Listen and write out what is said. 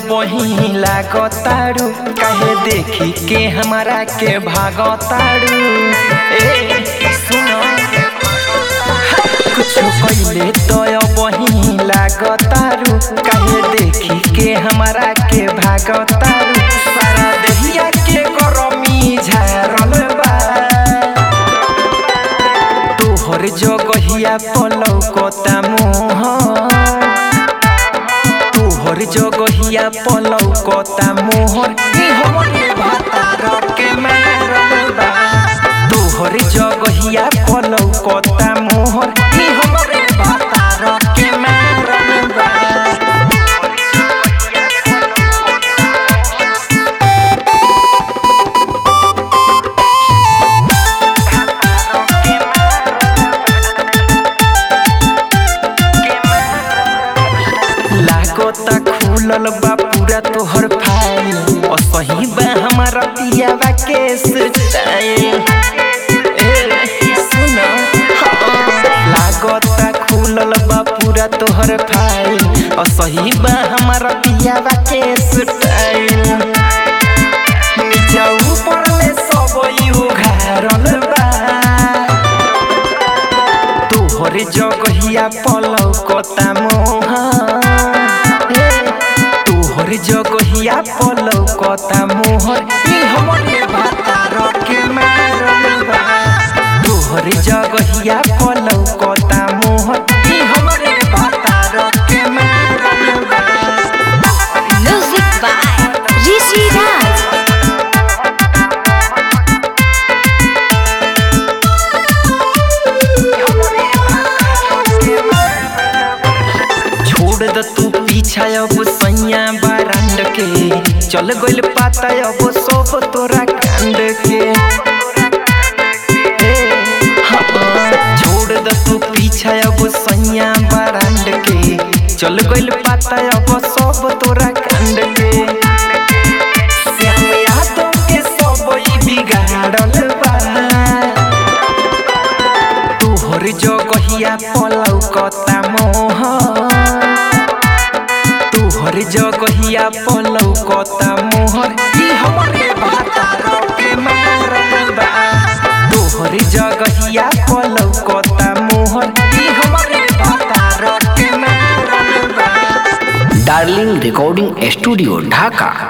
बही लागतारू काहे देखी के हमारा के भागतारू ए सुनो कुछ पहले तो बही लागतारू काहे देखी के हमारा के भागतारू सारा दहिया के गरमी झारल बा तोहर जगहिया पलौ कता मोह तोहर जगहिया पलौ कता मोहर ई हमरे भातार के मारल बा तोहर जगहिया पलौ कता मोहर ई हमरे भातार के मारल बा लागता खुलल बा पूरा तोहर फाइल और सही बा हमारा पियावा के स्टाइल ए सुन लागता खुलल बा पूरा तोहर फाइल और सही बा हमारा पियावा के स्टाइल नीचा ऊपर ले सब यू घारल बा तोहर जगहिया पलौ कता मोह तोहर जगहिया पलौ कता मोहर ई हमरे भातार के मारल बा तोहर जगहिया पलौ कता मोहर ई हमरे भातार के मारल बा Music by Rishi Raj. छोड़ द तू पीछा अब सैया बारांड के चल गइल पाता अब सब तोरा कांड के हे, हाँ, छोड़ द तू पीछा अब सैया बारांड के चल गइल पाता अब सब तोरा कांड के श्याम यादव के सब ई बिगाड़ल बा तोहर जगहिया पलौ कता मोह तोहर जगहिया पलौ कता मोहर ई हमरे भातार के मारल बा तोहर जगहिया पलौ कता मोहर ई हमरे भातार के मारल बा डार्लिंग रिकॉर्डिंग स्टूडियो ढाका